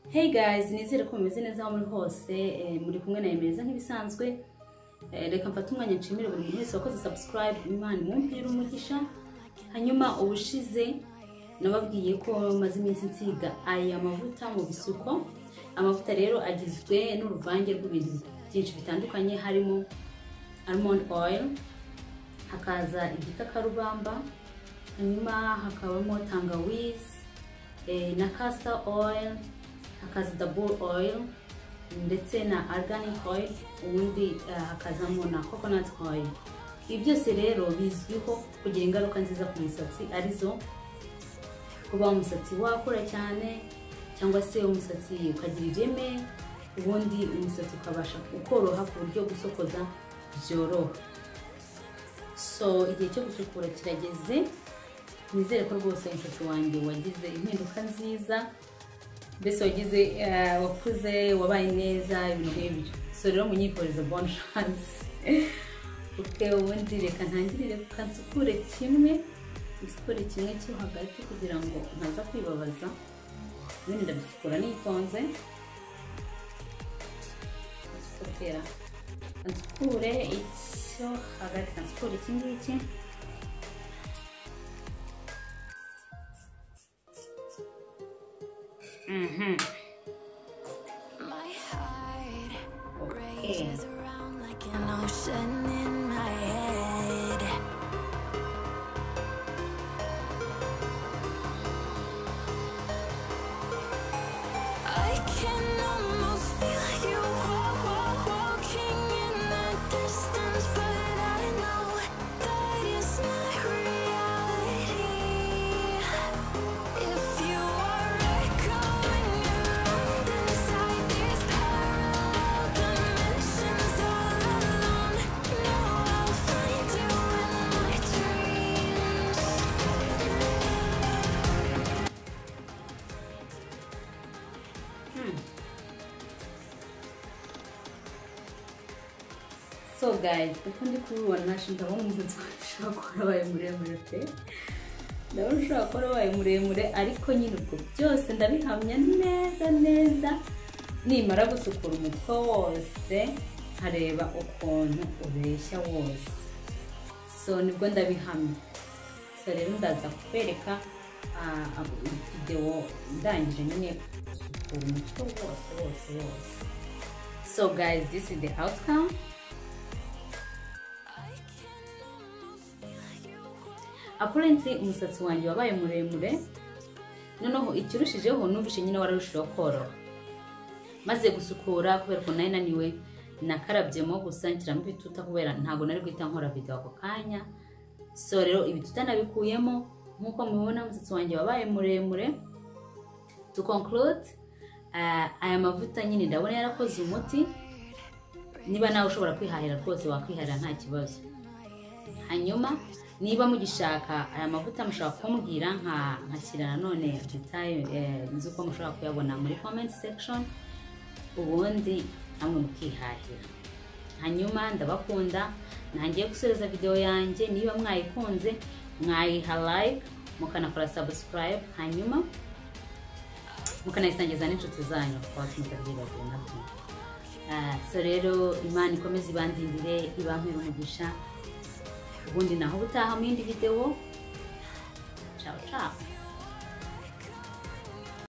hey guys nizere ko mumeze neza aho muri hose eh, muri kumwe na emeza nk'ibisanzwe Eh, reka mfate umwanya nshimire buri muntu wese wakoze subscribe imana imumpire umugisha hanyuma ubushize nababwiye ko maze iminsi nsiga aya mavuta mu bisuko amavuta rero agizwe n'uruvange rw'ibintu byinshi bitandukanye harimo almond oil hakaza igikakarubamba hanyuma hakabamo tangawizi eh, na castor oil hakaza double oil ndetse na organic oil ubundi eh, hakazamo na coconut oil ibi byose rero bizwiho kugira ingaruka nziza ku musatsi arizo kuba umusatsi wakura cyane cyangwa se umusatsi ukagira ireme ubundi umusatsi ukabasha ukoroha ku buryo gusokoza byoroha so igihe cyo gusukura kirageze nizere ko rwose umusatsi wanjye wagize impinduka nziza mbese wagize eh, wakuze wabaye neza ibintu nk'ibyo so rero munyifuriza bon chance ubwe ubundi reka ntangirire reka nsukure kimwe nsukure kimwe cyo hagati kugira ngo ntaza kwibabaza ubundi ndabisukura nitonze nsukura nsukure icyo hagati nsukure iki ngiki Mhm. My heart rages around like an ocean in my head. I can almost feel you wa- wa- walking in the distance, but I know that it's not reality. If you are echoing around inside these parallel dimensions all alone, know I'll find you in my dreams. so guys uko ndi kubibona nashinga aho umusatsi ushobora kuba wabaye muremure pe ndabona ushobora kuba wabaye muremure ariko nyine ubwo byose ndabihamya neza neza nimara gusukura umutwe wose nkareba ukuntu ubeshya wose so nibwo ndabihamya so rero ndaza kukwereka ah, ah, videwo ndangije nyine gusukura umutwe wose wose wose so guys this is the outcome I can almost feel you walking apurenti umusatsi wanjye wabaye muremure noneho ikirushijeho numvise nyine wararushijeho koroha maze gusukura kubera ukuntu nari naniwe nakarabyemo gusa nshyiramo ibituta kubera ntabwo nari guhita nkora video ako kanya so rero ibituta nabikuyemo nk'uko mubibona umusatsi wanjye wabaye muremure to conclude ah, aya mavuta nyine ndabona yarakoze umuti niba nawe ushobora kwihahira rwose wakwihahira nta kibazo hanyuma niba mugishaka aya mavuta mushobora kumbwira nka nkashyira nanone detaye z'uko mushobora kuyabona muri comment section ubundi namwe mukihahira hanyuma ndabakunda ntangiye gusoreza videwo yanjye niba mwayikunze mwayiha like mukanakora subscribe hanyuma mukanayisangiza n'inshuti zanyu kuba mutabyibagirwe nabyo Ah, so rero imana ikomeze ibandindire ibampere umugisha ubundi naho ubutaha mu yindi videwo ciao ciao